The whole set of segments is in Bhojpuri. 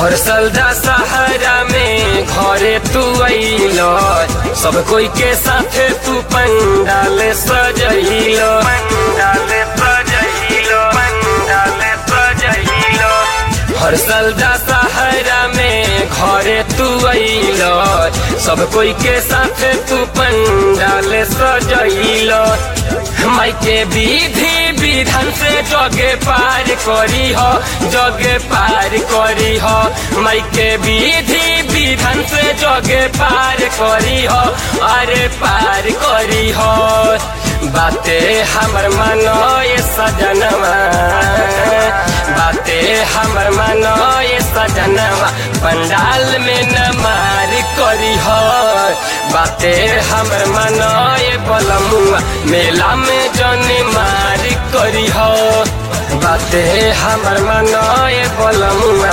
हर सलदा सहारा में घरे तू अइल सब कोई के साथे तू पंडाल सजइल पंडाल सजइल पंडाल सजइल हर सलदा सहारा में घरे तू अइल सब कोई के साथे तू पंडाल सजइल माई के विधि विधान से जगे पार करी हो जगे पार करी हो माई के विधि विधान से जगे पार करी हो अरे पार करी हो बाते हमर मानो ये सजनवा बाते हमर मानो ये सजनवा पंडाल में न मार करी हो बाते हमर मानो ये बलमुआ मेला में जन मार करी हो बाते हमर मानो ये बलमुआ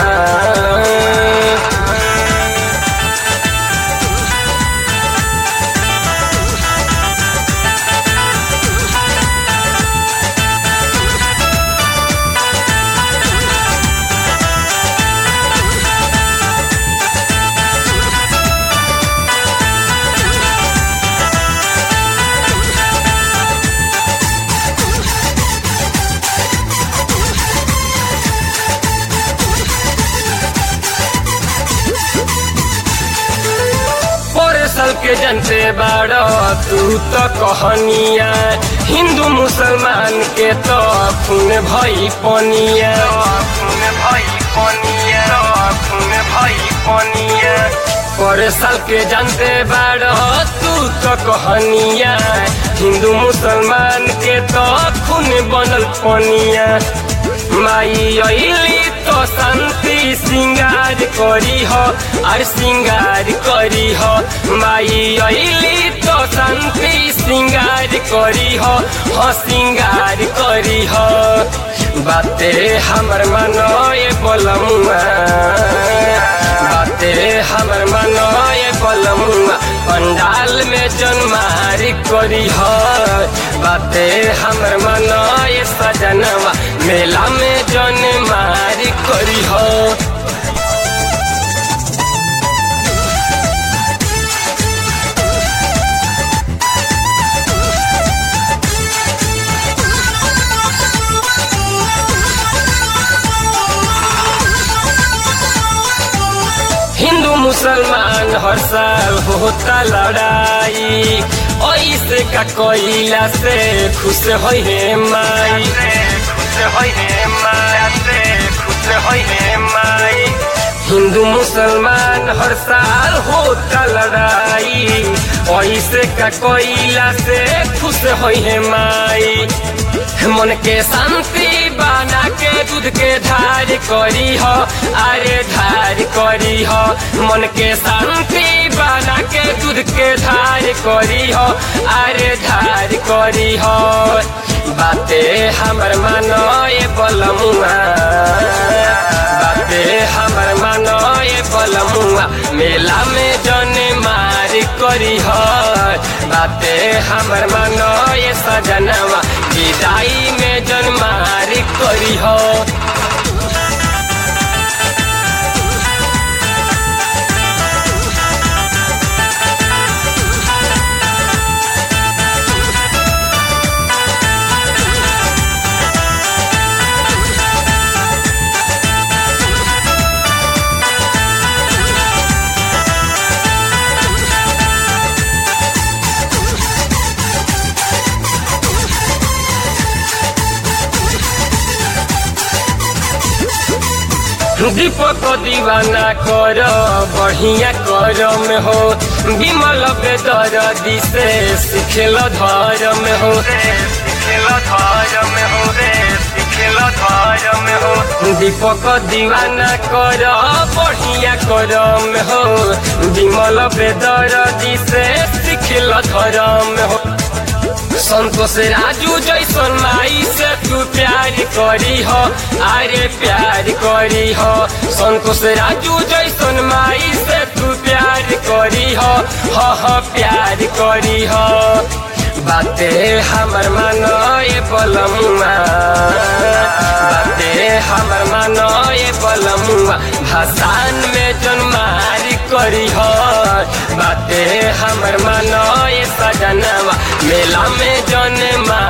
साल के जनते बाड़ो तू तो कहनिया हिंदू मुसलमान के तो खून भई पनिया खून भई पनिया खून भई पनिया पर साल के जानते बाड़ो तू तो कहनिया हिंदू मुसलमान के तो खून बनल पनिया माई अली तो शांति सिंगार करी हो और सिंगार करी हो माई अली तो शांति सिंगार करी हो हो सिंगार करी हो बाते हमर मनो ये बोलमुआ बाते हमर मनो ये बोलमुआ पंडाल में जनमार करी हो बाते हमर मनो ये सजनवा मेला में जन मार करी हो हिंदू मुसलमान हर साल होता लड़ाई ऐसे का कोयला से खुश हो हे माई खुश हो हे माई खुश हो हे माई हिंदू मुसलमान हर साल होता लड़ाई ऐसे का कोयला से खुश हो हे माई मन के शांति बना के दूध के धार करी हो अरे धार करी हो मन के शांति बना के दूध के धार करी हो अरे धार करी हो बाते हमर मानो ये बलमुआ बाते हमर मानो ये बलमुआ मेला में जन मार करी हो बाते हमर मानो ये सजनवा विदाई में जन मार करी हो दीपक दीवाना कर बढ़िया कर में हो विमल बेदर दिसे सिखेल धर्म हो सिखेल धर्म हो सिखेल धर्म हो दीपक दीवाना कर बढ़िया कर में हो विमल बेदर दिसे सिखेल धर्म हो संतोष राजू जैसन माई से तू प्यार करी हो अरे प्यार करी हो संतोष राजू जैसन माई से तू प्यार करी हो हो हो प्यार करी हो बाते हमर मानो ये बलमुआ बाते हमर मानो ये बलमुआ भाषान में जन मारी करी हो बाते हमर मानो ये सजनवा मेला में जन मारी